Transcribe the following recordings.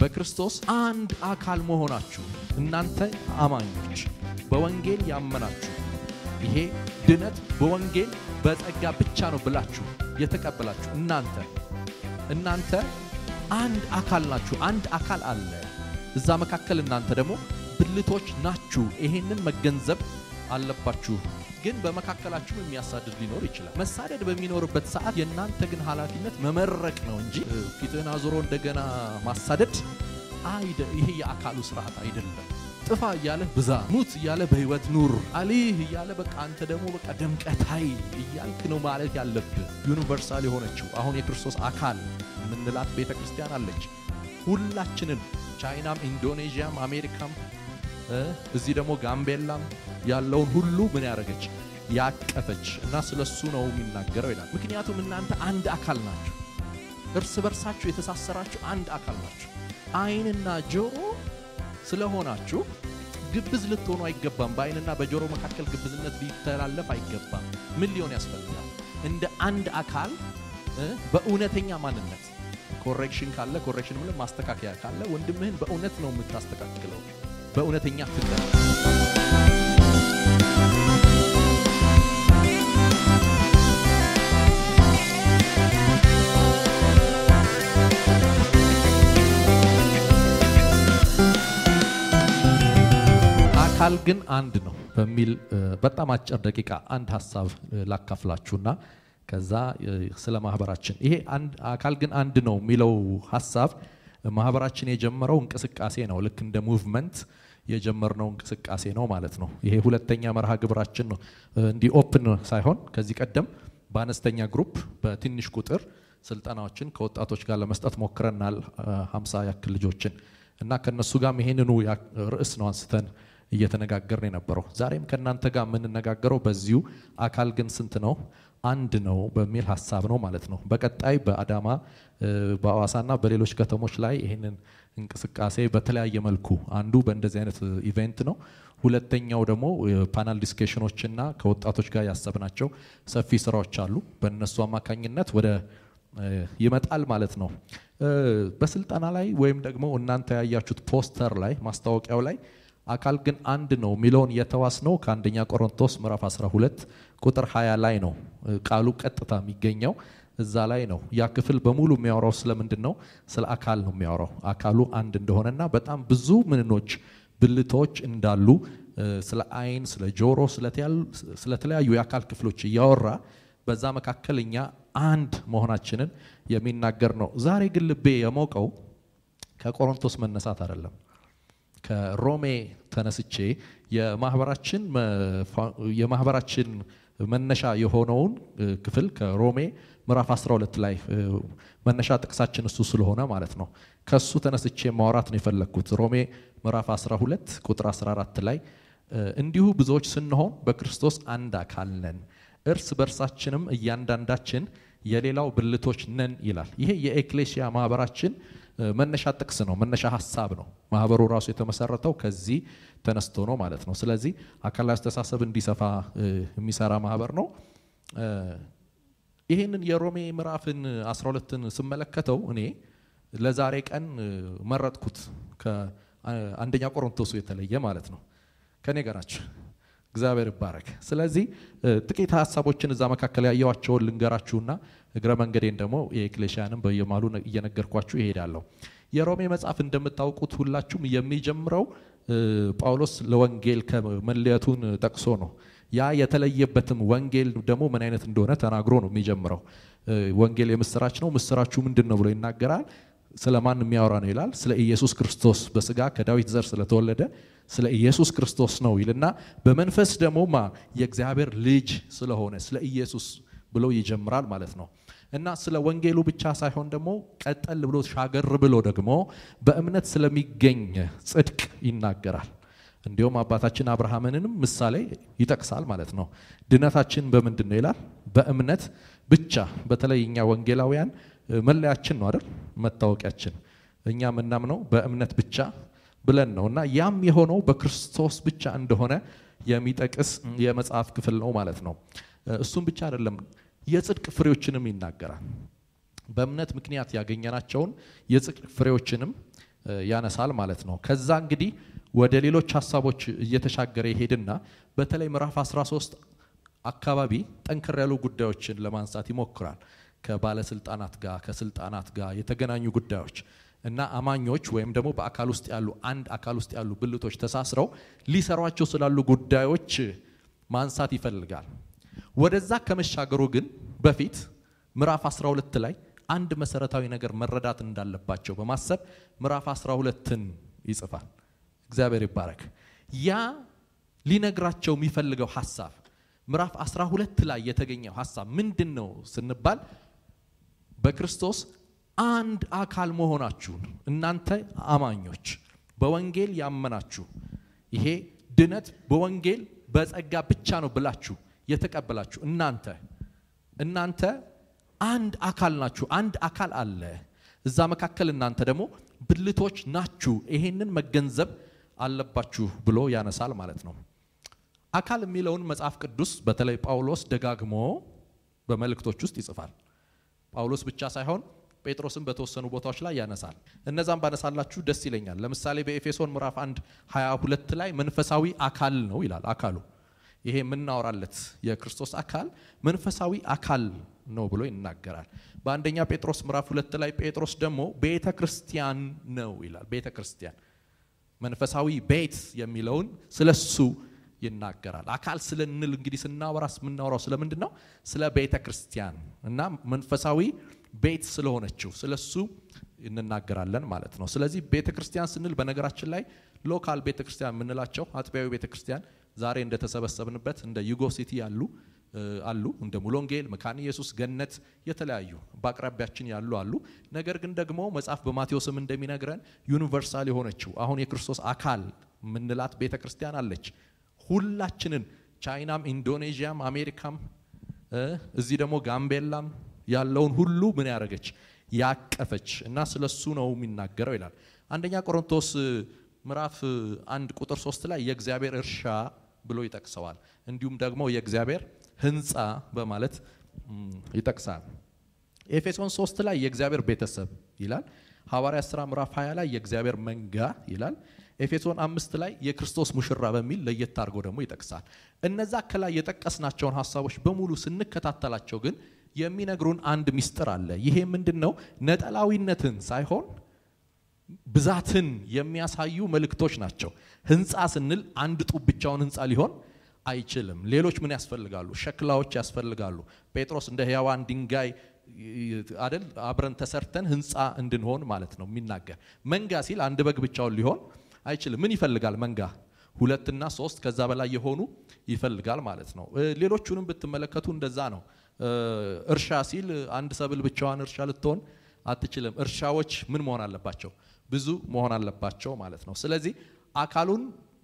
በክርስቶስ አንድ አካል መሆናችሁ እናንተ አማኞች በወንጌል ያመናችሁ ይሄ ድነት በወንጌል በጸጋ ብቻ ነው ብላችሁ የተቀበላችሁ እናንተ እናንተ አንድ አካል ናችሁ። አንድ አካል አለ እዛ መካከል እናንተ ደግሞ ብልቶች ናችሁ። ይሄንን መገንዘብ አለባችሁ። ግን በመካከላችሁ የሚያሳድድ ሊኖር ይችላል። መሳደድ በሚኖርበት ሰዓት የእናንተ ግን ኃላፊነት መመረቅ ነው እንጂ ፊትህን አዙሮ እንደገና ማሳደድ አይደ ይሄ የአካሉ ስርዓት አይደለም። ጥፋ እያለህ ብዛ፣ ሙት እያለ በህይወት ኑር፣ አሊህ እያለ በቃ አንተ ደግሞ በቃ ደምቀታይ እያልክ ነው ማለት ያለብህ። ዩኒቨርሳል የሆነችው አሁን የክርስቶስ አካል የምንላት ቤተ ክርስቲያን አለች። ሁላችንን ቻይናም፣ ኢንዶኔዥያም፣ አሜሪካም እዚህ ደግሞ ጋምቤላም ያለውን ሁሉ ምን ያደረገች ያቀፈች እና ስለሱ ነው የሚናገረው ይላል። ምክንያቱም እናንተ አንድ አካል ናችሁ፣ እርስ በርሳችሁ የተሳሰራችሁ አንድ አካል ናችሁ። አይንና ጆሮ ስለሆናችሁ ግብዝ ልትሆኑ አይገባም። በአይንና በጆሮ መካከል ግብዝነት ሊተላለፍ አይገባም። ምን ሊሆን ያስፈልጋል? እንደ አንድ አካል በእውነተኛ ማንነት ኮሬክሽን ካለ ኮሬክሽን ምንም ማስተካከያ ካለ ወንድምህን በእውነት ነው የምታስተካክለው በእውነተኛ ፍቅር አካል ግን አንድ ነው በሚል በጣም አጭር ደቂቃ አንድ ሀሳብ ላካፍላችሁና ከዛ ስለ ማህበራችን ይሄ አካል ግን አንድ ነው የሚለው ሀሳብ ማህበራችን የጀመረው እንቅስቃሴ ነው። ልክ እንደ ሙቭመንት የጀመርነው እንቅስቃሴ ነው ማለት ነው። ይሄ ሁለተኛ መርሃ ግብራችን ነው። እንዲህ ኦፕን ሳይሆን ከዚህ ቀደም በአነስተኛ ግሩፕ በትንሽ ቁጥር ስልጠናዎችን ከወጣቶች ጋር ለመስጠት ሞክረናል። ሀምሳ ያክል ልጆችን እና ከነሱ ጋርም ይሄንኑ ርዕስ ነው አንስተን እየተነጋገርን የነበረው። ዛሬም ከእናንተ ጋር የምንነጋገረው በዚሁ አካል ግን ስንት ነው አንድ ነው በሚል ሀሳብ ነው ማለት ነው። በቀጣይ በአዳማ በአዋሳና በሌሎች ከተሞች ላይ ይህንን እንቅስቃሴ በተለያየ መልኩ አንዱ በእንደዚህ አይነት ኢቨንት ነው። ሁለተኛው ደግሞ ፓናል ዲስኬሽኖችና ከወጣቶች ጋር ያሰብናቸው ሰፊ ስራዎች አሉ። በእነሱ አማካኝነት ወደ ይመጣል ማለት ነው። በስልጠና ላይ ወይም ደግሞ እናንተ ያያችሁት ፖስተር ላይ ማስታወቂያው ላይ አካል ግን አንድ ነው የሚለውን የተዋስ ነው ከአንደኛ ቆሮንቶስ ምዕራፍ 12 ቁጥር 20 ላይ ነው ቃሉ ቀጥታ የሚገኘው እዛ ላይ ነው። ያ ክፍል በሙሉ የሚያወራው ስለምንድን ነው? ስለ አካል ነው የሚያወራው። አካሉ አንድ እንደሆነና በጣም ብዙ ምንኖች ብልቶች እንዳሉ ስለ አይን፣ ስለ ጆሮ፣ ስለተለያዩ የአካል ክፍሎች እያወራ በዛ መካከል እኛ አንድ መሆናችንን የሚናገር ነው። ዛሬ ግን ልቤ የሞቀው ከቆሮንቶስ መነሳት አይደለም ከሮሜ ተነስቼ የማህበራችን የማህበራችን መነሻ የሆነውን ክፍል ከሮሜ ምዕራፍ 12 ላይ መነሻ ጥቅሳችን እሱ ስለሆነ ማለት ነው። ከሱ ተነስቼ ማውራት ነው የፈለግኩት። ሮሜ ምዕራፍ 12 ቁጥር 14 ላይ እንዲሁ ብዙዎች ስንሆን በክርስቶስ አንድ አካል ነን፣ እርስ በርሳችንም እያንዳንዳችን የሌላው ብልቶች ነን ይላል። ይሄ የኤክሌሲያ ማህበራችን መነሻ ጥቅስ ነው፣ መነሻ ሀሳብ ነው። ማህበሩ ራሱ የተመሰረተው ከዚህ ተነስቶ ነው ማለት ነው። ስለዚህ አካላዊ አስተሳሰብ እንዲሰፋ የሚሰራ ማህበር ነው። ይህንን የሮሜ ምዕራፍን 12ን ስመለከተው እኔ ለዛሬ ቀን መረጥኩት ከአንደኛ ቆሮንቶሱ የተለየ ማለት ነው። ከኔ ጋራችሁ እግዚአብሔር ይባረክ። ስለዚህ ጥቂት ሀሳቦችን እዛ መካከል ያየዋቸውን ልንገራችሁና እግረ መንገዴን ደግሞ የኤክሌሽያንም በየማሉ እየነገርኳችሁ ይሄዳለሁ። የሮሜ መጽሐፍ እንደምታውቁት ሁላችሁም የሚጀምረው ጳውሎስ ለወንጌል ከመለየቱን ጠቅሶ ነው። ያ የተለየበትም ወንጌል ደግሞ ምን አይነት እንደሆነ ተናግሮ ነው የሚጀምረው። ወንጌል የምስራች ነው። ምስራችሁ ምንድን ነው ብሎ ይናገራል። ስለ ማን የሚያወራ ነው ይላል። ስለ ኢየሱስ ክርስቶስ በስጋ ከዳዊት ዘር ስለተወለደ ስለ ኢየሱስ ክርስቶስ ነው ይልና በመንፈስ ደግሞ ማ የእግዚአብሔር ልጅ ስለሆነ ስለ ኢየሱስ ብሎ ይጀምራል ማለት ነው። እና ስለ ወንጌሉ ብቻ ሳይሆን ደግሞ ቀጠል ብሎ ሻገር ብሎ ደግሞ በእምነት ስለሚገኝ ጽድቅ ይናገራል። እንዲሁም አባታችን አብርሃምንንም ምሳሌ ይጠቅሳል ማለት ነው። ድነታችን በምንድን ነው ይላል? በእምነት ብቻ። በተለይ እኛ ወንጌላውያን መለያችን ነው አይደል? መታወቂያችን እኛ የምናምነው በእምነት ብቻ ብለን ነው እና ያም የሆነው በክርስቶስ ብቻ እንደሆነ የሚጠቅስ የመጽሐፍ ክፍል ነው ማለት ነው። እሱም ብቻ አይደለም፣ የጽድቅ ፍሬዎችንም ይናገራል። በእምነት ምክንያት ያገኘናቸውን የጽድቅ ፍሬዎችንም ያነሳል ማለት ነው። ከዛ እንግዲህ ወደ ሌሎች ሀሳቦች እየተሻገረ ይሄድና በተለይ ምዕራፍ 13 አካባቢ ጠንከር ያሉ ጉዳዮችን ለማንሳት ይሞክራል። ከባለስልጣናት ጋር ከስልጣናት ጋር የተገናኙ ጉዳዮች እና አማኞች ወይም ደግሞ በአካል ውስጥ ያሉ አንድ አካል ውስጥ ያሉ ብልቶች ተሳስረው ሊሰሯቸው ስላሉ ጉዳዮች ማንሳት ይፈልጋል። ወደዛ ከመሻገሩ ግን በፊት ምዕራፍ 12 ላይ አንድ መሰረታዊ ነገር መረዳት እንዳለባቸው በማሰብ ምዕራፍ 12ን ይጽፋል። እግዚአብሔር ይባረክ። ያ ሊነግራቸው የሚፈልገው ሀሳብ ምዕራፍ 12 ላይ የተገኘው ሀሳብ ምንድን ነው ስንባል በክርስቶስ አንድ አካል መሆናችሁን እናንተ አማኞች በወንጌል ያመናችሁ ይሄ ድነት በወንጌል በጸጋ ብቻ ነው ብላችሁ የተቀበላችሁ እናንተ እናንተ አንድ አካል ናችሁ። አንድ አካል አለ እዛ መካከል እናንተ ደግሞ ብልቶች ናችሁ። ይሄንን መገንዘብ አለባችሁ ብሎ ያነሳል ማለት ነው። አካል የሚለውን መጽሐፍ ቅዱስ በተለይ ጳውሎስ ደጋግሞ በመልእክቶች ውስጥ ይጽፋል። ጳውሎስ ብቻ ሳይሆን ጴጥሮስን በተወሰኑ ቦታዎች ላይ ያነሳል። እነዛም ባነሳላችሁ ደስ ይለኛል። ለምሳሌ በኤፌሶን ምዕራፍ 1 22 ላይ መንፈሳዊ አካል ነው ይላል። አካሉ ይሄ የምናወራለት የክርስቶስ አካል መንፈሳዊ አካል ነው ብሎ ይናገራል። በአንደኛ ጴጥሮስ ምዕራፍ ሁለት ላይ ጴጥሮስ ደግሞ ቤተ ክርስቲያን ነው ይላል። ቤተ ክርስቲያን መንፈሳዊ ቤት የሚለውን ስለሱ ይናገራል። አካል ስለንል እንግዲህ ስናወራ የምናወራው ስለምንድን ነው? ስለ ቤተ ክርስቲያን እና መንፈሳዊ ቤት ስለሆነችው ስለሱ እንናገራለን ማለት ነው። ስለዚህ ቤተ ክርስቲያን ስንል በነገራችን ላይ ሎካል ቤተ ክርስቲያን የምንላቸው አጥቢያዊ ቤተ ክርስቲያን ዛሬ እንደተሰበሰብንበት እንደ ዩጎ ሲቲ ያሉ አሉ እንደ ሙሎንጌል፣ መካነ ኢየሱስ፣ ገነት የተለያዩ በአቅራቢያችን ያሉ አሉ። ነገር ግን ደግሞ መጽሐፍ በማቴዎስም እንደሚነግረን ዩኒቨርሳል የሆነችው አሁን የክርስቶስ አካል ምንላት ቤተ ክርስቲያን አለች። ሁላችንን ቻይናም፣ ኢንዶኔዥያም፣ አሜሪካም እዚህ ደግሞ ጋምቤላም ያለውን ሁሉ ምን ያደረገች ያቀፈች እና ስለሱ ነው የሚናገረው ይላል። አንደኛ ቆሮንቶስ ምዕራፍ አንድ ቁጥር ሶስት ላይ የእግዚአብሔር እርሻ ብሎ ይጠቅሰዋል። እንዲሁም ደግሞ የእግዚአብሔር ሕንፃ በማለት ይጠቅሳል። ኤፌሶን ሶስት ላይ የእግዚአብሔር ቤተሰብ ይላል። ሐዋርያት ሥራ ምዕራፍ 20 ላይ የእግዚአብሔር መንጋ ይላል። ኤፌሶን አምስት ላይ የክርስቶስ ሙሽራ በሚል ለየት አድርጎ ደግሞ ይጠቅሳል። እነዛ ከላይ የጠቀስናቸውን ሀሳቦች በሙሉ ስንከታተላቸው ግን የሚነግሩን አንድ ሚስጥር አለ። ይሄ ምንድን ነው? ነጠላዊነትን ሳይሆን ብዛትን የሚያሳዩ መልእክቶች ናቸው። ህንፃ ስንል አንድ ጡብ ብቻውን ህንፃ ሊሆን አይችልም። ሌሎች ምን ያስፈልጋሉ? ሸክላዎች ያስፈልጋሉ። ጴጥሮስ እንደ ሕያዋን ድንጋይ አደል አብረን ተሰርተን ህንፃ እንድንሆን ማለት ነው የሚናገር። መንጋ ሲል አንድ በግ ብቻውን ሊሆን አይችልም። ምን ይፈልጋል መንጋ? ሁለትና ሶስት ከዛ በላይ የሆኑ ይፈልጋል ማለት ነው። ሌሎቹንም ብትመለከቱ እንደዛ ነው። እርሻ ሲል አንድ ሰብል ብቻዋን እርሻ ልትሆን አትችልም። እርሻዎች ምን መሆን አለባቸው? ብዙ መሆን አለባቸው ማለት ነው። ስለዚህ አካሉን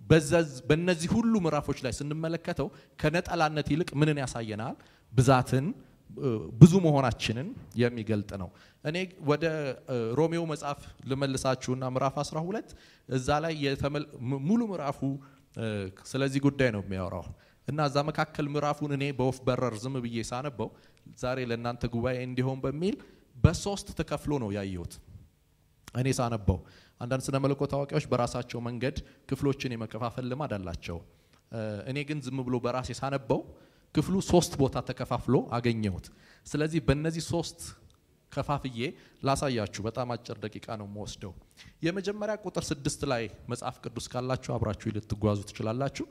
በእነዚህ ሁሉ ምዕራፎች ላይ ስንመለከተው ከነጠላነት ይልቅ ምንን ያሳየናል? ብዛትን፣ ብዙ መሆናችንን የሚገልጥ ነው። እኔ ወደ ሮሜው መጽሐፍ ልመልሳችሁና ምዕራፍ 12 እዛ ላይ ሙሉ ምዕራፉ ስለዚህ ጉዳይ ነው የሚያወራው እና እዛ መካከል ምዕራፉን እኔ በወፍ በረር ዝም ብዬ ሳነበው ዛሬ ለእናንተ ጉባኤ እንዲሆን በሚል በሶስት ተከፍሎ ነው ያየሁት። እኔ ሳነበው አንዳንድ ስነ መለኮት አዋቂዎች በራሳቸው መንገድ ክፍሎችን የመከፋፈል ልማድ አላቸው። እኔ ግን ዝም ብሎ በራሴ ሳነበው ክፍሉ ሶስት ቦታ ተከፋፍሎ አገኘሁት። ስለዚህ በእነዚህ ሶስት ከፋፍዬ ላሳያችሁ። በጣም አጭር ደቂቃ ነው የምወስደው። የመጀመሪያ ቁጥር ስድስት ላይ መጽሐፍ ቅዱስ ካላችሁ አብራችሁ ልትጓዙ ትችላላችሁ።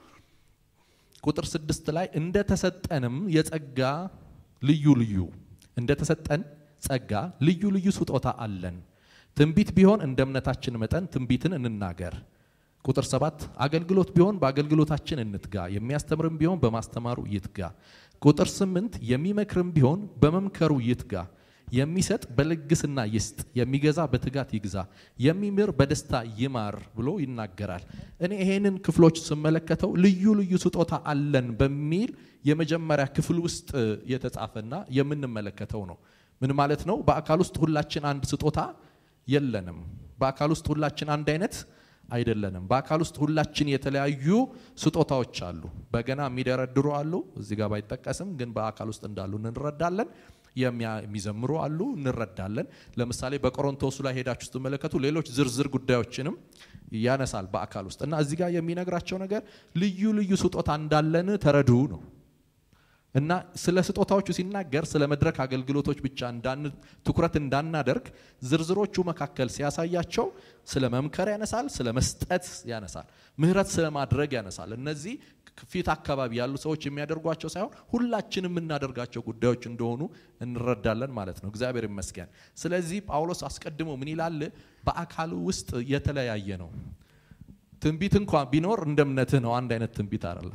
ቁጥር ስድስት ላይ እንደተሰጠንም የጸጋ ልዩ ልዩ እንደተሰጠን ጸጋ ልዩ ልዩ ስጦታ አለን። ትንቢት ቢሆን እንደ እምነታችን መጠን ትንቢትን እንናገር። ቁጥር ሰባት አገልግሎት ቢሆን በአገልግሎታችን እንትጋ፣ የሚያስተምርም ቢሆን በማስተማሩ ይትጋ። ቁጥር ስምንት የሚመክርም ቢሆን በመምከሩ ይትጋ። የሚሰጥ በልግስና ይስጥ፣ የሚገዛ በትጋት ይግዛ፣ የሚምር በደስታ ይማር ብሎ ይናገራል። እኔ ይሄንን ክፍሎች ስመለከተው ልዩ ልዩ ስጦታ አለን በሚል የመጀመሪያ ክፍል ውስጥ የተጻፈና የምንመለከተው ነው። ምን ማለት ነው? በአካል ውስጥ ሁላችን አንድ ስጦታ የለንም። በአካል ውስጥ ሁላችን አንድ አይነት አይደለንም። በአካል ውስጥ ሁላችን የተለያዩ ስጦታዎች አሉ። በገና የሚደረድሩ አሉ፣ እዚህ ጋር ባይጠቀስም ግን በአካል ውስጥ እንዳሉ እንረዳለን። የሚዘምሩ አሉ፣ እንረዳለን። ለምሳሌ በቆሮንቶሱ ላይ ሄዳችሁ ስትመለከቱ ሌሎች ዝርዝር ጉዳዮችንም ያነሳል በአካል ውስጥ እና እዚህ ጋር የሚነግራቸው ነገር ልዩ ልዩ ስጦታ እንዳለን ተረዱ ነው እና ስለ ስጦታዎቹ ሲናገር ስለ መድረክ አገልግሎቶች ብቻ ትኩረት እንዳናደርግ ዝርዝሮቹ መካከል ሲያሳያቸው ስለ መምከር ያነሳል፣ ስለ መስጠት ያነሳል፣ ምህረት ስለ ማድረግ ያነሳል። እነዚህ ፊት አካባቢ ያሉ ሰዎች የሚያደርጓቸው ሳይሆን ሁላችንም የምናደርጋቸው ጉዳዮች እንደሆኑ እንረዳለን ማለት ነው። እግዚአብሔር ይመስገን። ስለዚህ ጳውሎስ አስቀድሞ ምን ይላል? በአካሉ ውስጥ የተለያየ ነው። ትንቢት እንኳን ቢኖር እንደ እምነትህ ነው። አንድ አይነት ትንቢት አይደለም።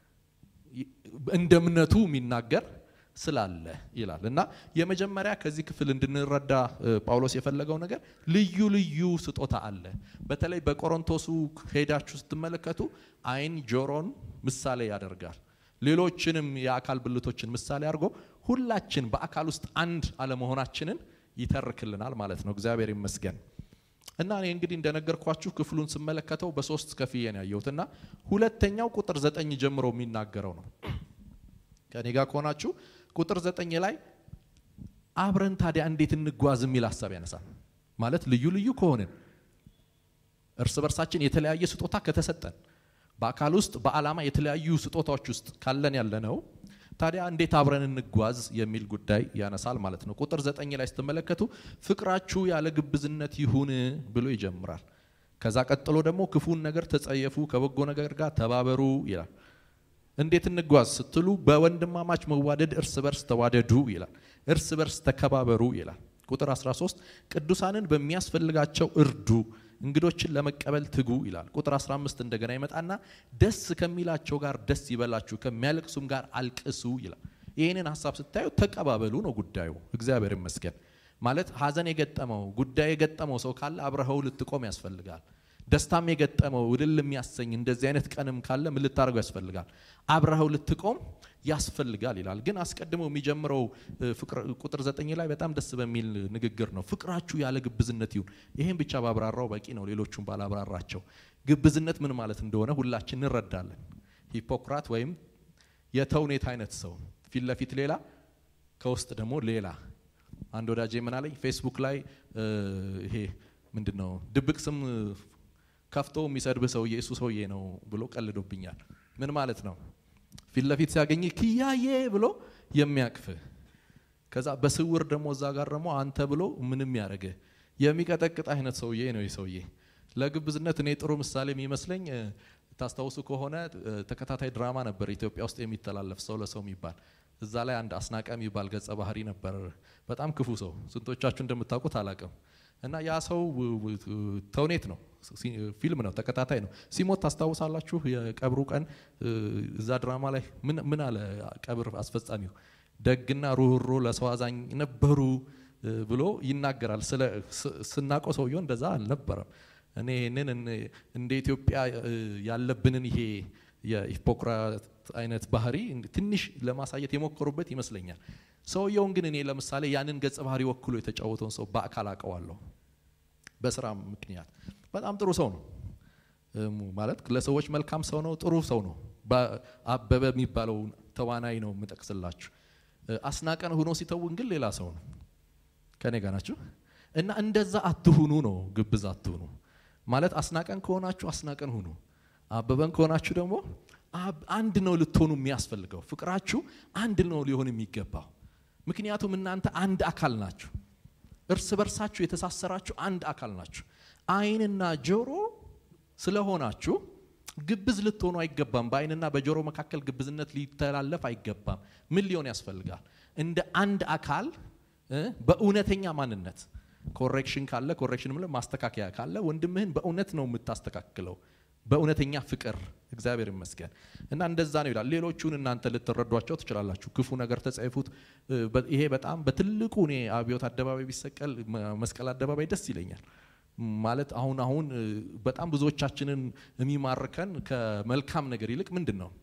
እንደ እምነቱ የሚናገር ስላለ ይላል እና የመጀመሪያ ከዚህ ክፍል እንድንረዳ ጳውሎስ የፈለገው ነገር ልዩ ልዩ ስጦታ አለ። በተለይ በቆሮንቶሱ ሄዳችሁ ስትመለከቱ ዓይን ጆሮን ምሳሌ ያደርጋል። ሌሎችንም የአካል ብልቶችን ምሳሌ አድርጎ ሁላችን በአካል ውስጥ አንድ አለመሆናችንን ይተርክልናል ማለት ነው። እግዚአብሔር ይመስገን። እና እኔ እንግዲህ እንደነገርኳችሁ ክፍሉን ስመለከተው በሶስት ከፍዬ ነው ያየሁት እና ሁለተኛው ቁጥር ዘጠኝ ጀምሮ የሚናገረው ነው። ከኔ ጋር ከሆናችሁ ቁጥር ዘጠኝ ላይ አብረን ታዲያ እንዴት እንጓዝ የሚል ሀሳብ ያነሳል። ማለት ልዩ ልዩ ከሆንን እርስ በርሳችን የተለያየ ስጦታ ከተሰጠን በአካል ውስጥ በዓላማ የተለያዩ ስጦታዎች ውስጥ ካለን ያለ ነው ታዲያ እንዴት አብረን እንጓዝ የሚል ጉዳይ ያነሳል ማለት ነው። ቁጥር ዘጠኝ ላይ ስትመለከቱ ፍቅራችሁ ያለ ግብዝነት ይሁን ብሎ ይጀምራል። ከዛ ቀጥሎ ደግሞ ክፉን ነገር ተጸየፉ፣ ከበጎ ነገር ጋር ተባበሩ ይላል። እንዴት እንጓዝ ስትሉ በወንድማማች መዋደድ እርስ በርስ ተዋደዱ ይላል። እርስ በርስ ተከባበሩ ይላል። ቁጥር 13 ቅዱሳንን በሚያስፈልጋቸው እርዱ፣ እንግዶችን ለመቀበል ትጉ ይላል። ቁጥር 15 እንደገና ይመጣና ደስ ከሚላቸው ጋር ደስ ይበላችሁ፣ ከሚያለቅሱም ጋር አልቅሱ ይላል። ይህንን ሀሳብ ስታዩ ተቀባበሉ ነው ጉዳዩ። እግዚአብሔር ይመስገን ማለት ሀዘን የገጠመው ጉዳይ የገጠመው ሰው ካለ አብረኸው ልትቆም ያስፈልጋል። ደስታም የገጠመው እልል የሚያሰኝ እንደዚህ አይነት ቀንም ካለ ምን ልታደርገው ያስፈልጋል? አብረኸው ልትቆም ያስፈልጋል ይላል። ግን አስቀድሞ የሚጀምረው ቁጥር ዘጠኝ ላይ በጣም ደስ በሚል ንግግር ነው። ፍቅራችሁ ያለ ግብዝነት ይሁን። ይህም ብቻ ባብራራው በቂ ነው፣ ሌሎቹም ባላብራራቸው። ግብዝነት ምን ማለት እንደሆነ ሁላችን እንረዳለን። ሂፖክራት ወይም የተውኔት አይነት ሰው ፊት ለፊት ሌላ፣ ከውስጥ ደግሞ ሌላ። አንድ ወዳጄ ምን አለኝ ፌስቡክ ላይ ይሄ ምንድን ነው ድብቅ ስም ከፍቶ የሚሰድብ ሰውዬ እሱ ሰውዬ ነው ብሎ ቀልዶብኛል። ምን ማለት ነው? ፊት ለፊት ሲያገኝ ክያዬ ብሎ የሚያቅፍህ ከዛ በስውር ደግሞ እዛ ጋር ደግሞ አንተ ብሎ ምንም ያደርግህ የሚቀጠቅጥ አይነት ሰውዬ ነው ይህ ሰውዬ። ለግብዝነት እኔ ጥሩ ምሳሌ የሚመስለኝ ታስታውሱ ከሆነ ተከታታይ ድራማ ነበር ኢትዮጵያ ውስጥ የሚተላለፍ ሰው ለሰው የሚባል እዛ ላይ አንድ አስናቀ የሚባል ገጸ ባህሪ ነበር። በጣም ክፉ ሰው፣ ስንቶቻችሁ እንደምታውቁት አላቅም። እና ያ ሰው ተውኔት ነው፣ ፊልም ነው፣ ተከታታይ ነው። ሲሞት ታስታውሳላችሁ? የቀብሩ ቀን እዛ ድራማ ላይ ምን አለ ቀብር አስፈጻሚው? ደግና ሩህሮ ለሰው አዛኝ ነበሩ ብሎ ይናገራል። ስናውቀው ሰውየው እንደዛ አልነበረም። እኔ ይህንን እንደ ኢትዮጵያ ያለብንን ይሄ የሂፖክራት አይነት ባህሪ ትንሽ ለማሳየት የሞከሩበት ይመስለኛል። ሰውየውን ግን እኔ ለምሳሌ ያንን ገጸ ባህሪ ወክሎ የተጫወተውን ሰው በአካል አውቀዋለሁ። በስራ ምክንያት በጣም ጥሩ ሰው ነው ማለት ለሰዎች መልካም ሰው ነው፣ ጥሩ ሰው ነው። አበበ የሚባለው ተዋናይ ነው የምጠቅስላችሁ። አስናቀን ሆኖ ሲተውን ግን ሌላ ሰው ነው። ከኔ ጋር ናችሁ? እና እንደዛ አትሁኑ ነው፣ ግብዝ አትሁኑ ማለት አስናቀን ከሆናችሁ አስናቀን ሁኑ፣ አበበን ከሆናችሁ ደግሞ አንድ ነው ልትሆኑ የሚያስፈልገው። ፍቅራችሁ አንድ ነው ሊሆን የሚገባው። ምክንያቱም እናንተ አንድ አካል ናችሁ። እርስ በርሳችሁ የተሳሰራችሁ አንድ አካል ናችሁ። ዓይንና ጆሮ ስለሆናችሁ ግብዝ ልትሆኑ አይገባም። በዓይንና በጆሮ መካከል ግብዝነት ሊተላለፍ አይገባም። ምን ሊሆን ያስፈልጋል? እንደ አንድ አካል በእውነተኛ ማንነት ኮሬክሽን ካለ ኮሬክሽን ማስተካከያ ካለ ወንድምህን በእውነት ነው የምታስተካክለው በእውነተኛ ፍቅር እግዚአብሔር ይመስገን እና እንደዛ ነው ይላል። ሌሎቹን እናንተ ልትረዷቸው ትችላላችሁ። ክፉ ነገር ተጸይፉት። ይሄ በጣም በትልቁ እኔ አብዮት አደባባይ ቢሰቀል መስቀል አደባባይ ደስ ይለኛል። ማለት አሁን አሁን በጣም ብዙዎቻችንን የሚማርከን ከመልካም ነገር ይልቅ ምንድን ነው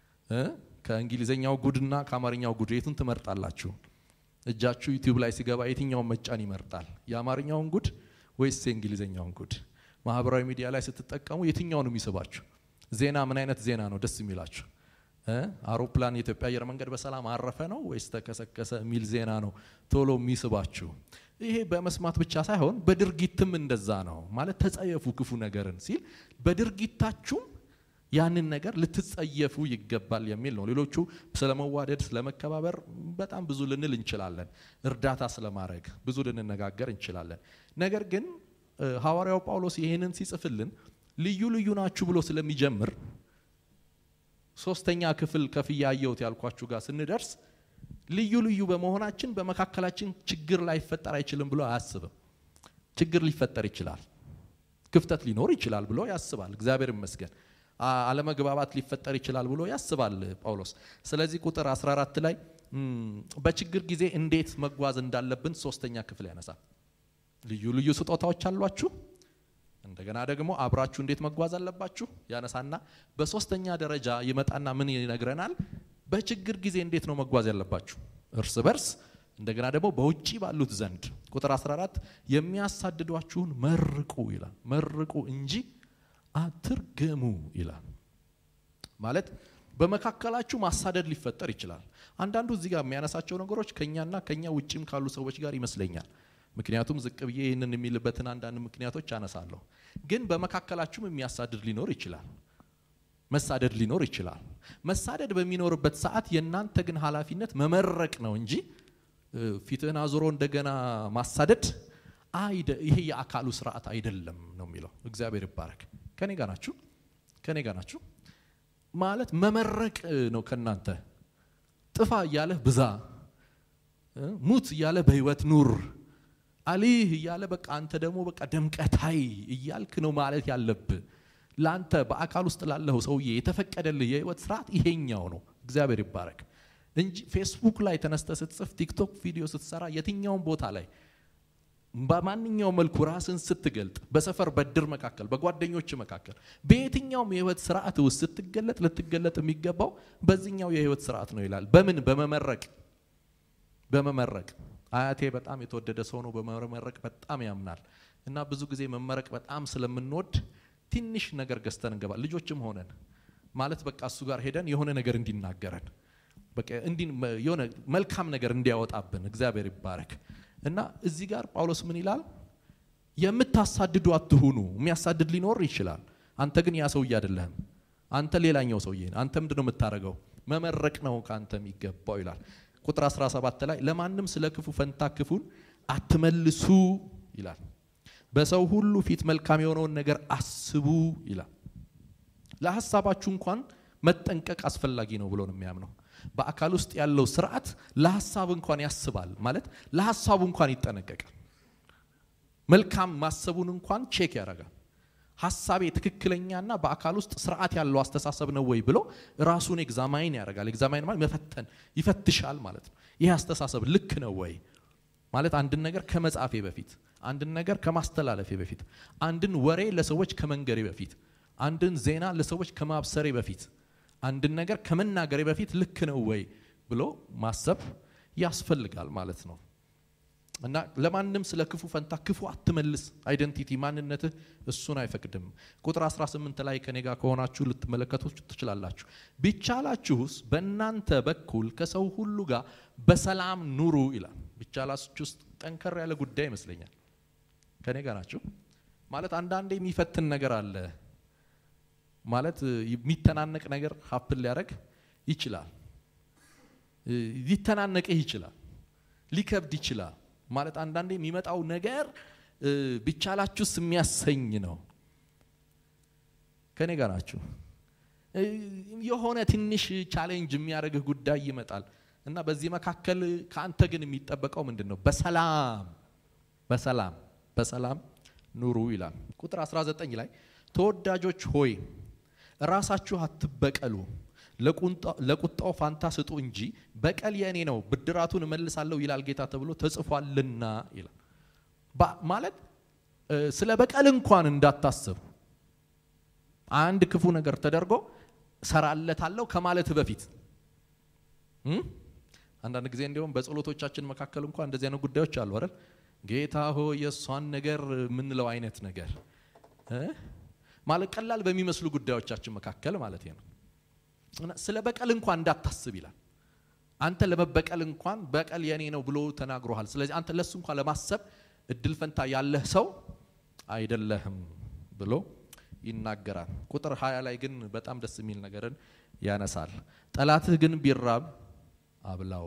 ከእንግሊዝኛው ጉድና ከአማርኛው ጉድ የቱን ትመርጣላችሁ? እጃችሁ ዩቲዩብ ላይ ሲገባ የትኛውን መጫን ይመርጣል? የአማርኛውን ጉድ ወይስ የእንግሊዝኛውን ጉድ? ማህበራዊ ሚዲያ ላይ ስትጠቀሙ የትኛው ነው የሚስባችሁ? ዜና ምን አይነት ዜና ነው ደስ የሚላችሁ? አውሮፕላን የኢትዮጵያ አየር መንገድ በሰላም አረፈ ነው ወይስ ተከሰከሰ የሚል ዜና ነው ቶሎ የሚስባችሁ። ይሄ በመስማት ብቻ ሳይሆን በድርጊትም እንደዛ ነው ማለት ተጸየፉ ክፉ ነገርን ሲል በድርጊታችሁም ያንን ነገር ልትጸየፉ ይገባል የሚል ነው። ሌሎቹ ስለ መዋደድ፣ ስለ መከባበር በጣም ብዙ ልንል እንችላለን። እርዳታ ስለማድረግ ብዙ ልንነጋገር እንችላለን። ነገር ግን ሐዋርያው ጳውሎስ ይህንን ሲጽፍልን ልዩ ልዩ ናችሁ ብሎ ስለሚጀምር ሶስተኛ ክፍል ከፍያ አየሁት ያልኳችሁ ጋር ስንደርስ ልዩ ልዩ በመሆናችን በመካከላችን ችግር ላይፈጠር አይችልም ብሎ አያስብም። ችግር ሊፈጠር ይችላል፣ ክፍተት ሊኖር ይችላል ብሎ ያስባል። እግዚአብሔር ይመስገን። አለመግባባት ሊፈጠር ይችላል ብሎ ያስባል ጳውሎስ። ስለዚህ ቁጥር 14 ላይ በችግር ጊዜ እንዴት መጓዝ እንዳለብን ሶስተኛ ክፍል ያነሳል። ልዩ ልዩ ስጦታዎች አሏችሁ፣ እንደገና ደግሞ አብራችሁ እንዴት መጓዝ አለባችሁ ያነሳና በሶስተኛ ደረጃ ይመጣና ምን ይነግረናል? በችግር ጊዜ እንዴት ነው መጓዝ ያለባችሁ እርስ በርስ እንደገና ደግሞ በውጪ ባሉት ዘንድ ቁጥር 14 የሚያሳድዷችሁን መርቁ ይላል። መርቁ እንጂ አትርገሙ ይላል። ማለት በመካከላችሁ ማሳደድ ሊፈጠር ይችላል። አንዳንዱ እዚህ ጋር የሚያነሳቸው ነገሮች ከኛና ከኛ ውጭም ካሉ ሰዎች ጋር ይመስለኛል። ምክንያቱም ዝቅ ብዬ ይህንን የሚልበትን አንዳንድ ምክንያቶች አነሳለሁ። ግን በመካከላችሁም የሚያሳድድ ሊኖር ይችላል። መሳደድ ሊኖር ይችላል። መሳደድ በሚኖርበት ሰዓት የእናንተ ግን ኃላፊነት መመረቅ ነው እንጂ ፊትህን አዙሮ እንደገና ማሳደድ ይሄ የአካሉ ስርዓት አይደለም ነው የሚለው። እግዚአብሔር ይባረክ። ከኔ ጋር ናችሁ? ከኔ ጋር ናችሁ? ማለት መመረቅ ነው ከናንተ ጥፋ እያለህ ብዛ፣ ሙት እያለ በህይወት ኑር፣ አሊህ እያለ በቃ አንተ ደግሞ በቃ ደምቀታይ እያልክ ነው ማለት ያለብህ። ለአንተ በአካል ውስጥ ላለኸው ሰውዬ የተፈቀደልህ የህይወት ስርዓት ይሄኛው ነው። እግዚአብሔር ይባረክ እንጂ ፌስቡክ ላይ ተነስተ ስትጽፍ፣ ቲክቶክ ቪዲዮ ስትሰራ፣ የትኛውም ቦታ ላይ በማንኛውም መልኩ ራስን ስትገልጥ በሰፈር በድር መካከል በጓደኞች መካከል በየትኛውም የህይወት ስርዓት ውስጥ ስትገለጥ ልትገለጥ የሚገባው በዚህኛው የህይወት ስርዓት ነው ይላል። በምን በመመረቅ በመመረቅ አያቴ በጣም የተወደደ ሰው ነው። በመመረቅ በጣም ያምናል እና ብዙ ጊዜ መመረቅ በጣም ስለምንወድ ትንሽ ነገር ገዝተን እንገባል። ልጆችም ሆነን ማለት በቃ እሱ ጋር ሄደን የሆነ ነገር እንዲናገረን በቃ የሆነ መልካም ነገር እንዲያወጣብን እግዚአብሔር ይባረክ። እና እዚህ ጋር ጳውሎስ ምን ይላል? የምታሳድዱ አትሁኑ። የሚያሳድድ ሊኖር ይችላል። አንተ ግን ያ ሰውዬ አይደለህም። አንተ ሌላኛው ሰውዬ አንተ ምንድን ነው የምታደርገው? መመረቅ ነው ከአንተ የሚገባው ይላል። ቁጥር 17 ላይ ለማንም ስለ ክፉ ፈንታ ክፉን አትመልሱ ይላል። በሰው ሁሉ ፊት መልካም የሆነውን ነገር አስቡ ይላል። ለሀሳባችሁ እንኳን መጠንቀቅ አስፈላጊ ነው ብሎ ነው የሚያምነው። በአካል ውስጥ ያለው ስርዓት ለሀሳብ እንኳን ያስባል ማለት ለሀሳቡ እንኳን ይጠነቀቃል። መልካም ማሰቡን እንኳን ቼክ ያደርጋል። ሀሳቤ ትክክለኛና በአካል ውስጥ ስርዓት ያለው አስተሳሰብ ነው ወይ ብሎ ራሱን ኤግዛማይን ያደርጋል። ኤግዛማይን ማለት መፈተን ይፈትሻል ማለት ነው። ይህ አስተሳሰብ ልክ ነው ወይ ማለት አንድን ነገር ከመጻፌ በፊት፣ አንድን ነገር ከማስተላለፌ በፊት፣ አንድን ወሬ ለሰዎች ከመንገሬ በፊት፣ አንድን ዜና ለሰዎች ከማብሰሬ በፊት አንድን ነገር ከመናገሬ በፊት ልክ ነው ወይ ብሎ ማሰብ ያስፈልጋል ማለት ነው። እና ለማንም ስለ ክፉ ፈንታ ክፉ አትመልስ። አይደንቲቲ ማንነትህ እሱን አይፈቅድም። ቁጥር 18 ላይ ከኔ ጋር ከሆናችሁ ልትመለከቱ ትችላላችሁ። ቢቻላችሁስ በእናንተ በኩል ከሰው ሁሉ ጋር በሰላም ኑሩ ይላል። ቢቻላችሁ ውስጥ ጠንከር ያለ ጉዳይ ይመስለኛል። ከኔ ጋር ናችሁ ማለት አንዳንዴ የሚፈትን ነገር አለ ማለት የሚተናነቅ ነገር ሀፕን ሊያደርግ ይችላል። ሊተናነቅህ ይችላል። ሊከብድ ይችላል። ማለት አንዳንዴ የሚመጣው ነገር ቢቻላችሁስ የሚያሰኝ ነው። ከኔ ጋር ናችሁ። የሆነ ትንሽ ቻሌንጅ የሚያደርግህ ጉዳይ ይመጣል እና በዚህ መካከል ከአንተ ግን የሚጠበቀው ምንድን ነው? በሰላም በሰላም በሰላም ኑሩ ይላል። ቁጥር 19 ላይ ተወዳጆች ሆይ ራሳችሁ አትበቀሉ፣ ለቁጣው ፋንታ ስጡ እንጂ በቀል የእኔ ነው፣ ብድራቱን እመልሳለሁ ይላል ጌታ ተብሎ ተጽፏልና ይላል። ማለት ስለ በቀል እንኳን እንዳታስብ አንድ ክፉ ነገር ተደርጎ ሰራለታለሁ ከማለት በፊት አንዳንድ ጊዜ እንዲሁም በጸሎቶቻችን መካከል እንኳን እንደዚህ አይነት ጉዳዮች አሉ አይደል? ጌታ ሆይ የእሷን ነገር የምንለው አይነት ነገር ማለት ቀላል በሚመስሉ ጉዳዮቻችን መካከል ማለት ነው። ስለ በቀል እንኳን እንዳታስብ ይላል። አንተ ለመበቀል እንኳን በቀል የኔ ነው ብሎ ተናግሮሃል። ስለዚህ አንተ ለሱ እንኳን ለማሰብ እድል ፈንታ ያለህ ሰው አይደለህም ብሎ ይናገራል። ቁጥር ሀያ ላይ ግን በጣም ደስ የሚል ነገርን ያነሳል። ጠላትህ ግን ቢራብ አብላው።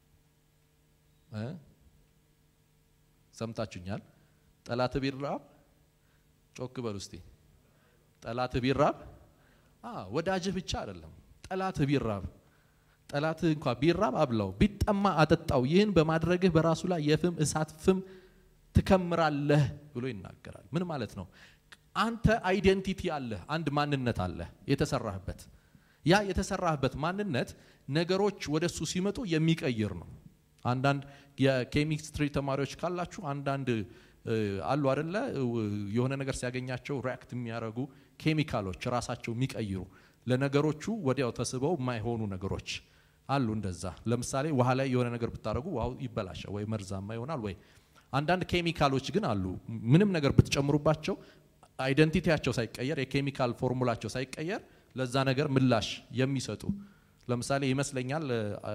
ሰምታችሁኛል? ጠላትህ ቢራብ ጮክ በሉ እስቲ። ጠላትህ ቢራብ ወዳጅህ ብቻ አይደለም፣ ጠላትህ ቢራብ ጠላትህ እንኳ ቢራብ አብላው፣ ቢጠማ አጠጣው። ይህን በማድረግህ በራሱ ላይ የፍም እሳት ፍም ትከምራለህ ብሎ ይናገራል። ምን ማለት ነው? አንተ አይዴንቲቲ አለህ፣ አንድ ማንነት አለህ የተሰራህበት። ያ የተሰራህበት ማንነት ነገሮች ወደሱ ሲመጡ የሚቀይር ነው። አንዳንድ የኬሚስትሪ ተማሪዎች ካላችሁ አንዳንድ አሉ አደለ? የሆነ ነገር ሲያገኛቸው ሪያክት የሚያደርጉ ኬሚካሎች ራሳቸው የሚቀይሩ ለነገሮቹ ወዲያው ተስበው የማይሆኑ ነገሮች አሉ። እንደዛ ለምሳሌ ውሃ ላይ የሆነ ነገር ብታደርጉ ውሃው ይበላሻል ወይ መርዛማ ይሆናል ወይ አንዳንድ ኬሚካሎች ግን አሉ ምንም ነገር ብትጨምሩባቸው አይደንቲቲያቸው ሳይቀየር የኬሚካል ፎርሙላቸው ሳይቀየር ለዛ ነገር ምላሽ የሚሰጡ ለምሳሌ ይመስለኛል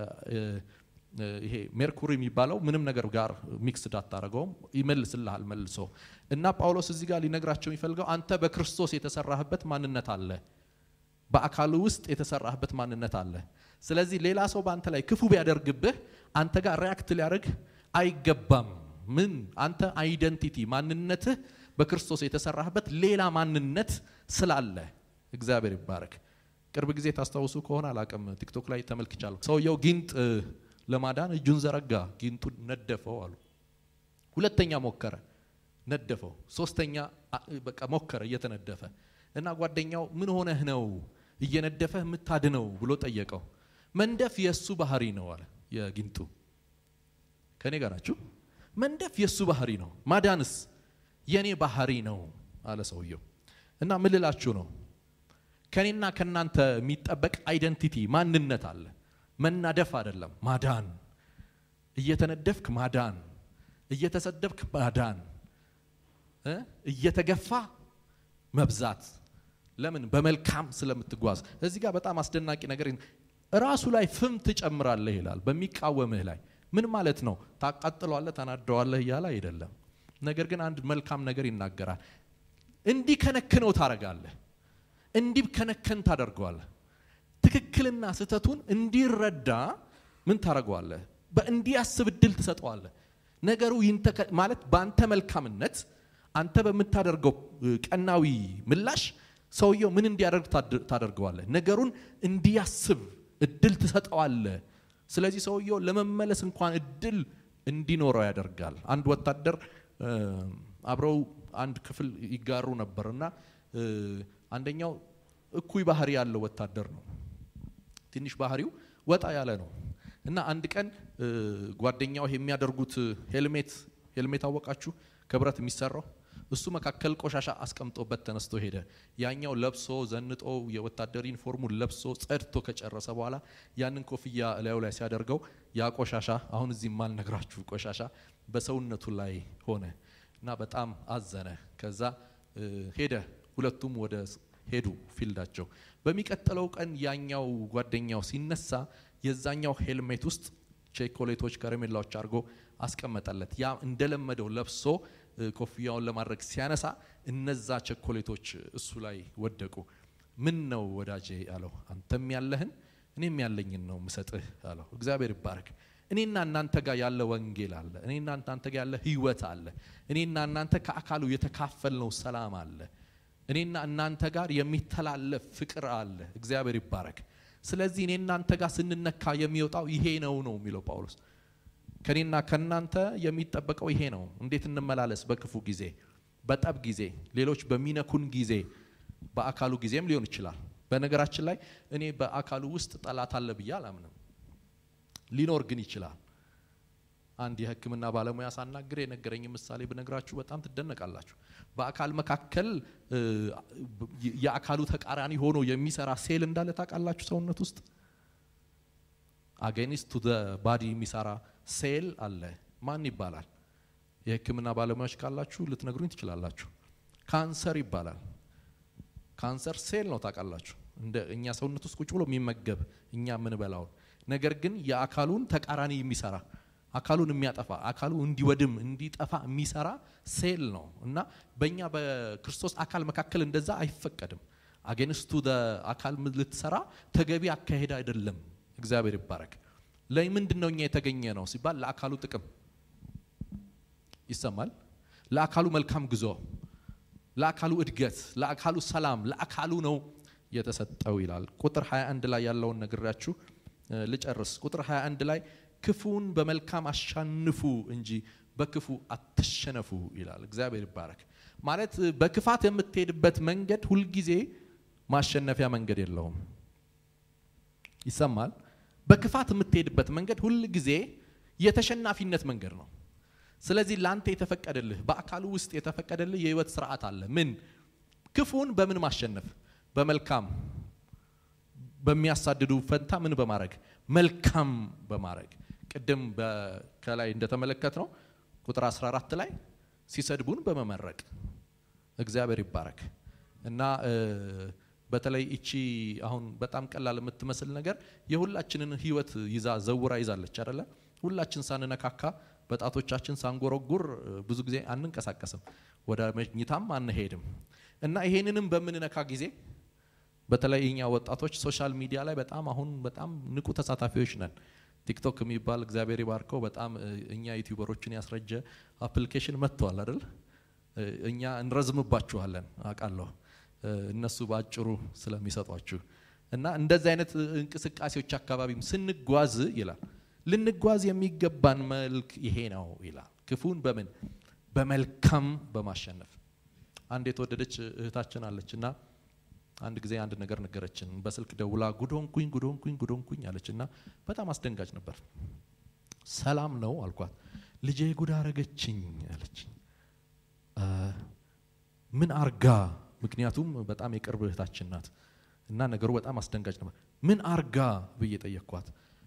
ይሄ ሜርኩሪ የሚባለው ምንም ነገር ጋር ሚክስድ አታደርገውም ይመልስልሃል መልሶ እና ጳውሎስ እዚህ ጋር ሊነግራቸው የሚፈልገው አንተ በክርስቶስ የተሰራህበት ማንነት አለ በአካሉ ውስጥ የተሰራህበት ማንነት አለ ስለዚህ ሌላ ሰው በአንተ ላይ ክፉ ቢያደርግብህ አንተ ጋር ሪያክት ሊያደርግ አይገባም ምን አንተ አይደንቲቲ ማንነትህ በክርስቶስ የተሰራህበት ሌላ ማንነት ስላለ እግዚአብሔር ይባረክ ቅርብ ጊዜ ታስታውሱ ከሆነ አላቅም ቲክቶክ ላይ ተመልክቻለሁ ሰውየው ጊንጥ ለማዳን እጁን ዘረጋ ጊንጡን ነደፈው አሉ ሁለተኛ ሞከረ ነደፈው ሶስተኛ በቃ ሞከረ እየተነደፈ እና ጓደኛው ምን ሆነህ ነው እየነደፈህ የምታድነው ብሎ ጠየቀው መንደፍ የእሱ ባህሪ ነው አለ የጊንጡ ከኔ ጋር ናችሁ መንደፍ የእሱ ባህሪ ነው ማዳንስ የኔ ባህሪ ነው አለ ሰውየው እና ምልላችሁ ነው ከኔና ከናንተ የሚጠበቅ አይደንቲቲ ማንነት አለ መናደፍ አይደለም ማዳን እየተነደፍክ ማዳን እየተሰደብክ ማዳን እየተገፋ መብዛት ለምን በመልካም ስለምትጓዝ እዚህ ጋር በጣም አስደናቂ ነገር ራሱ ላይ ፍም ትጨምራለህ ይላል በሚቃወምህ ላይ ምን ማለት ነው ታቃጥለዋለህ ታናደዋለህ እያለ አይደለም ነገር ግን አንድ መልካም ነገር ይናገራል እንዲህ ከነክነው ታረጋለህ እንዲህ ከነከን ታደርገዋለህ ትክክልና ስህተቱን እንዲረዳ ምን ታደርገዋለህ በእንዲያስብ እድል ትሰጠዋለህ ነገሩ ማለት በአንተ መልካምነት አንተ በምታደርገው ቀናዊ ምላሽ ሰውየው ምን እንዲያደርግ ታደርገዋለህ ነገሩን እንዲያስብ እድል ትሰጠዋለህ ስለዚህ ሰውየው ለመመለስ እንኳን እድል እንዲኖረው ያደርጋል አንድ ወታደር አብረው አንድ ክፍል ይጋሩ ነበር እና አንደኛው እኩይ ባህሪ ያለው ወታደር ነው ትንሽ ባህሪው ወጣ ያለ ነው እና አንድ ቀን ጓደኛው የሚያደርጉት ሄልሜት ሄልሜት አወቃችሁ ከብረት የሚሰራው እሱ መካከል ቆሻሻ አስቀምጦበት ተነስቶ ሄደ ያኛው ለብሶ ዘንጦ የወታደር ዩኒፎርሙን ለብሶ ጸድቶ ከጨረሰ በኋላ ያንን ኮፍያ እላዩ ላይ ሲያደርገው ያ ቆሻሻ አሁን እዚህ ማልነግራችሁ ቆሻሻ በሰውነቱ ላይ ሆነ እና በጣም አዘነ ከዛ ሄደ ሁለቱም ወደ ሄዱ ፊልዳቸው በሚቀጥለው ቀን ያኛው ጓደኛው ሲነሳ የዛኛው ሄልሜት ውስጥ ቼኮሌቶች ከረሜላዎች አድርጎ አስቀመጠለት ያ እንደለመደው ለብሶ ኮፍያውን ለማድረግ ሲያነሳ እነዛ ቸኮሌቶች እሱ ላይ ወደቁ ምን ነው ወዳጄ አለው አንተም ያለህን እኔም ያለኝን ነው ምሰጥህ አለው እግዚአብሔር ይባረክ እኔና እናንተ ጋር ያለ ወንጌል አለ እኔና እናንተ ጋር ያለ ህይወት አለ እኔና እናንተ ከአካሉ የተካፈልነው ሰላም አለ እኔና እናንተ ጋር የሚተላለፍ ፍቅር አለ እግዚአብሔር ይባረክ ስለዚህ እኔ እናንተ ጋር ስንነካ የሚወጣው ይሄ ነው ነው የሚለው ጳውሎስ ከኔና ከናንተ የሚጠበቀው ይሄ ነው እንዴት እንመላለስ በክፉ ጊዜ በጠብ ጊዜ ሌሎች በሚነኩን ጊዜ በአካሉ ጊዜም ሊሆን ይችላል በነገራችን ላይ እኔ በአካሉ ውስጥ ጠላት አለ ብዬ አላምንም ሊኖር ግን ይችላል አንድ የህክምና ባለሙያ ሳናግር የነገረኝ ምሳሌ ብነግራችሁ በጣም ትደነቃላችሁ በአካል መካከል የአካሉ ተቃራኒ ሆኖ የሚሰራ ሴል እንዳለ ታውቃላችሁ ሰውነት ውስጥ አጌኒስት ቱ ባዲ የሚሰራ ሴል አለ ማን ይባላል የህክምና ባለሙያዎች ካላችሁ ልትነግሩኝ ትችላላችሁ ካንሰር ይባላል ካንሰር ሴል ነው ታውቃላችሁ እንደ እኛ ሰውነት ውስጥ ቁጭ ብሎ የሚመገብ እኛ የምንበላውን ነገር ግን የአካሉን ተቃራኒ የሚሰራ አካሉን የሚያጠፋ አካሉ እንዲወድም እንዲጠፋ የሚሰራ ሴል ነው እና በእኛ በክርስቶስ አካል መካከል እንደዛ አይፈቀድም። አጌንስቱ አካል ልትሰራ ተገቢ አካሄድ አይደለም። እግዚአብሔር ይባረክ። ለምንድን ነው እኛ የተገኘ ነው ሲባል ለአካሉ ጥቅም ይሰማል፣ ለአካሉ መልካም ጉዞ፣ ለአካሉ እድገት፣ ለአካሉ ሰላም፣ ለአካሉ ነው የተሰጠው ይላል። ቁጥር 21 ላይ ያለውን ነግራችሁ ልጨርስ። ቁጥር 21 ላይ ክፉን በመልካም አሻንፉ እንጂ በክፉ አትሸነፉ ይላል። እግዚአብሔር ይባረክ። ማለት በክፋት የምትሄድበት መንገድ ሁልጊዜ ማሸነፊያ መንገድ የለውም። ይሰማል። በክፋት የምትሄድበት መንገድ ሁል ጊዜ የተሸናፊነት መንገድ ነው። ስለዚህ ላንተ የተፈቀደልህ በአካሉ ውስጥ የተፈቀደልህ የህይወት ስርዓት አለ። ምን ክፉን በምን ማሸነፍ? በመልካም በሚያሳድዱ ፈንታ ምን በማድረግ መልካም በማድረግ ቅድም ከላይ እንደተመለከት ነው ቁጥር 14 ላይ ሲሰድቡን በመመረቅ እግዚአብሔር ይባረክ እና በተለይ እቺ አሁን በጣም ቀላል የምትመስል ነገር የሁላችንን ህይወት ይዛ ዘውራ ይዛለች አይደለ? ሁላችን ሳንነካካ በጣቶቻችን ሳንጎረጉር ብዙ ጊዜ አንንቀሳቀስም፣ ወደ መኝታም አንሄድም እና ይሄንንም በምንነካ ጊዜ በተለይ እኛ ወጣቶች ሶሻል ሚዲያ ላይ በጣም አሁን በጣም ንቁ ተሳታፊዎች ነን። ቲክቶክ የሚባል እግዚአብሔር ይባርከው በጣም እኛ ዩቲዩበሮችን ያስረጀ አፕሊኬሽን መጥተዋል አይደል? እኛ እንረዝምባችኋለን አውቃለሁ፣ እነሱ በአጭሩ ስለሚሰጧችሁ እና እንደዚህ አይነት እንቅስቃሴዎች አካባቢም ስንጓዝ ይላል ልንጓዝ የሚገባን መልክ ይሄ ነው ይላል። ክፉን በምን በመልካም በማሸነፍ አንድ የተወደደች እህታችን አለች እና አንድ ጊዜ አንድ ነገር ነገረችን። በስልክ ደውላ ጉዶንኩኝ ጉዶንኩኝ ጉዶንኩኝ አለች እና በጣም አስደንጋጭ ነበር። ሰላም ነው አልኳት። ልጄ ጉድ አረገችኝ አለች። ምን አርጋ? ምክንያቱም በጣም የቅርብ እህታችን ናት እና ነገሩ በጣም አስደንጋጭ ነበር። ምን አርጋ ብዬ ጠየቅኳት።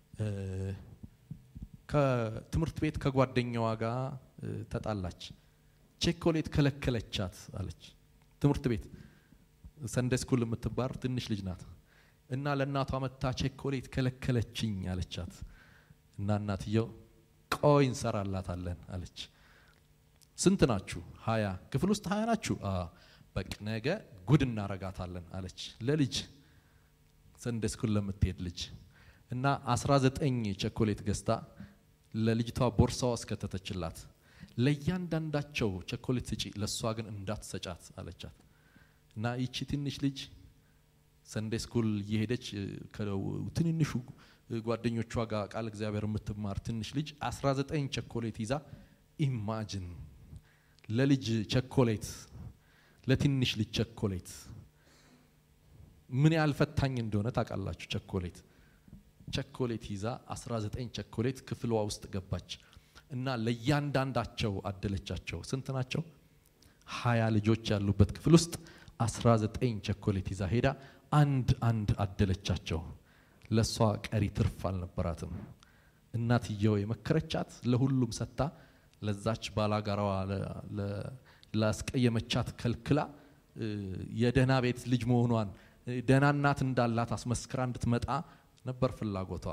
ከትምህርት ቤት ከጓደኛዋ ጋር ተጣላች፣ ቼኮሌት ከለከለቻት አለች። ትምህርት ቤት ሰንደ ስኩል የምትባር ትንሽ ልጅ ናት እና ለእናቷ መታ ቼኮሌት ከለከለችኝ አለቻት እና እናትየው ቆይ እንሰራላታለን አለች። ስንት ናችሁ? ሀያ ክፍል ውስጥ ሀያ ናችሁ? በቅ ነገ ጉድ እናረጋታለን አለች ለልጅ ሰንደ ስኩል ለምትሄድ ልጅ እና አስራ ዘጠኝ ቸኮሌት ገዝታ ለልጅቷ ቦርሳዋ እስከተተችላት ለእያንዳንዳቸው ቸኮሌት ስጪ፣ ለእሷ ግን እንዳትሰጫት አለቻት። እና ይቺ ትንሽ ልጅ ሰንዴ ስኩል እየሄደች ትንንሹ ጓደኞቿ ጋር ቃል እግዚአብሔር የምትማር ትንሽ ልጅ 19 ቸኮሌት ይዛ ኢማጅን ለልጅ ቸኮሌት ለትንሽ ልጅ ቸኮሌት ምን ያህል ፈታኝ እንደሆነ ታውቃላችሁ። ቸኮሌት ቸኮሌት ይዛ 19 ቸኮሌት ክፍሏ ውስጥ ገባች እና ለእያንዳንዳቸው አደለቻቸው። ስንት ናቸው? ሀያ ልጆች ያሉበት ክፍል ውስጥ 19 ቸኮሌት ይዛ ሄዳ አንድ አንድ አደለቻቸው። ለእሷ ቀሪ ትርፍ አልነበራትም። እናትየው የመከረቻት ለሁሉም ሰጥታ ለዛች ባላጋራዋ ላስቀየመቻት ከልክላ የደህና ቤት ልጅ መሆኗን ደህና እናት እንዳላት አስመስክራ እንድትመጣ ነበር ፍላጎቷ።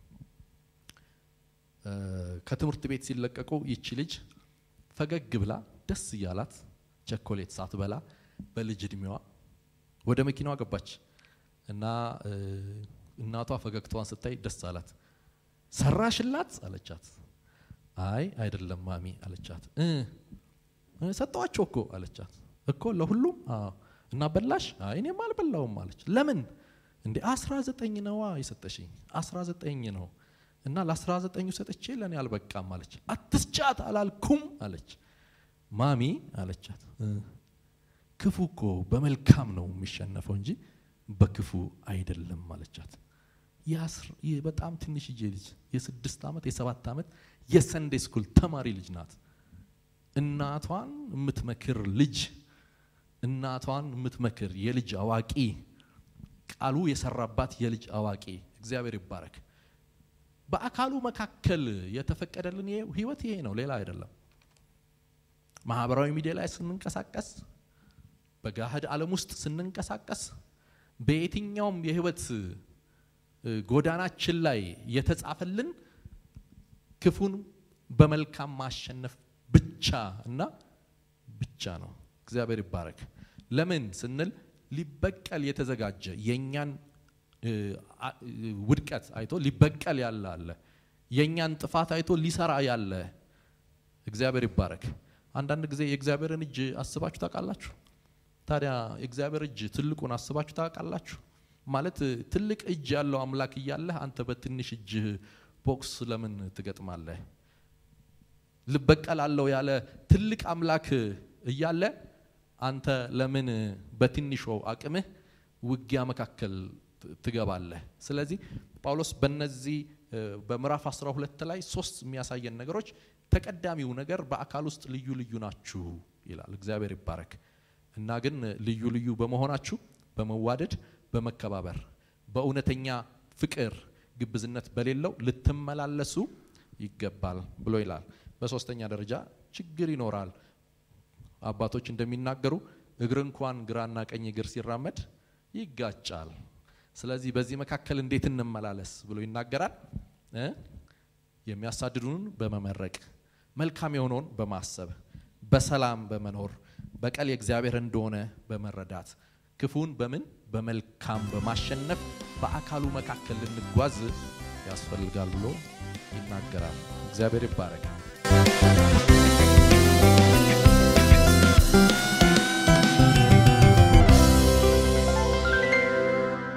ከትምህርት ቤት ሲለቀቁ ይቺ ልጅ ፈገግ ብላ ደስ እያላት ቸኮሌት ሳትበላ በልጅ እድሜዋ ወደ መኪናዋ ገባች እና እናቷ ፈገግታዋን ስታይ ደስ አላት። ሰራሽላት አለቻት። አይ አይደለም ማሚ አለቻት። ሰጠዋቸው እኮ አለቻት። እኮ ለሁሉም እና በላሽ? አይ እኔም አልበላውም አለች። ለምን እንዴ? አስራ ዘጠኝ ነዋ የሰጠሽኝ አስራ ዘጠኝ ነው እና ለአስራ ዘጠኙ ሰጥቼ ለእኔ አልበቃም አለች። አትስጫት አላልኩም አለች። ማሚ አለቻት ክፉ እኮ በመልካም ነው የሚሸነፈው እንጂ በክፉ አይደለም አለቻት። በጣም ትንሽዬ ልጅ የስድስት ዓመት የሰባት ዓመት የሰንዴ ስኩል ተማሪ ልጅ ናት። እናቷን የምትመክር ልጅ እናቷን የምትመክር የልጅ አዋቂ ቃሉ የሰራባት የልጅ አዋቂ እግዚአብሔር ይባረክ። በአካሉ መካከል የተፈቀደልን ህይወት ይሄ ነው፣ ሌላ አይደለም። ማህበራዊ ሚዲያ ላይ ስንንቀሳቀስ፣ በጋህድ ዓለም ውስጥ ስንንቀሳቀስ፣ በየትኛውም የህይወት ጎዳናችን ላይ የተጻፈልን ክፉን በመልካም ማሸነፍ ብቻ እና ብቻ ነው። እግዚአብሔር ይባረክ። ለምን ስንል ሊበቀል የተዘጋጀ የእኛን ውድቀት አይቶ ሊበቀል ያለ አለ። የእኛን ጥፋት አይቶ ሊሰራ ያለ እግዚአብሔር ይባረክ። አንዳንድ ጊዜ የእግዚአብሔርን እጅ አስባችሁ ታውቃላችሁ? ታዲያ የእግዚአብሔር እጅ ትልቁን አስባችሁ ታውቃላችሁ? ማለት ትልቅ እጅ ያለው አምላክ እያለህ አንተ በትንሽ እጅ ቦክስ ለምን ትገጥማለህ? ልበቀላለሁ ያለ ትልቅ አምላክ እያለ አንተ ለምን በትንሹ አቅምህ ውጊያ መካከል ትገባለህ? ስለዚህ ጳውሎስ በነዚህ በምዕራፍ 12 ላይ ሶስት የሚያሳየን ነገሮች ተቀዳሚው ነገር በአካል ውስጥ ልዩ ልዩ ናችሁ ይላል። እግዚአብሔር ይባረክ እና ግን ልዩ ልዩ በመሆናችሁ በመዋደድ በመከባበር በእውነተኛ ፍቅር ግብዝነት በሌለው ልትመላለሱ ይገባል ብሎ ይላል። በሶስተኛ ደረጃ ችግር ይኖራል። አባቶች እንደሚናገሩ እግር እንኳን ግራና ቀኝ እግር ሲራመድ ይጋጫል። ስለዚህ በዚህ መካከል እንዴት እንመላለስ ብሎ ይናገራል። የሚያሳድዱን በመመረቅ መልካም የሆነውን በማሰብ በሰላም በመኖር በቀል የእግዚአብሔር እንደሆነ በመረዳት ክፉን በምን በመልካም በማሸነፍ በአካሉ መካከል ልንጓዝ ያስፈልጋል ብሎ ይናገራል። እግዚአብሔር ይባረካል።